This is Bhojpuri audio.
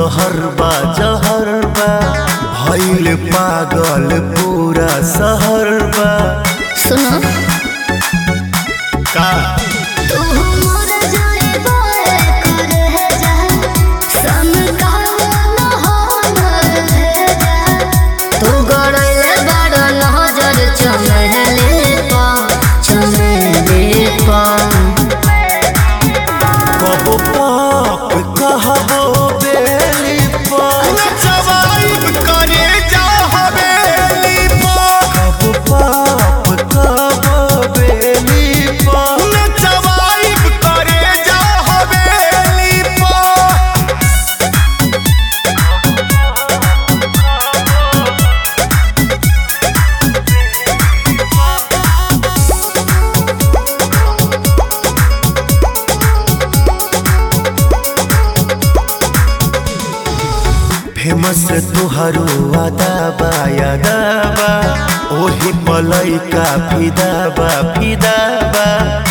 जहर बा जहर बा भइल पागल पूरा शहर बा सुनो का तू मोर जाए बोए कर है जा सम कहना हो मर है जा तू गड़ले बड़ नजर चमहले पा चमहले पा कबो पाप कहबो बेली पर जवाब करे जा हवेली पर कबो पाप कहबो बेली पर जवाब करे जा हवेली पर फेमस तुहारो अदाबा यादाबा ओही पलैका फिदाबा फिदाबा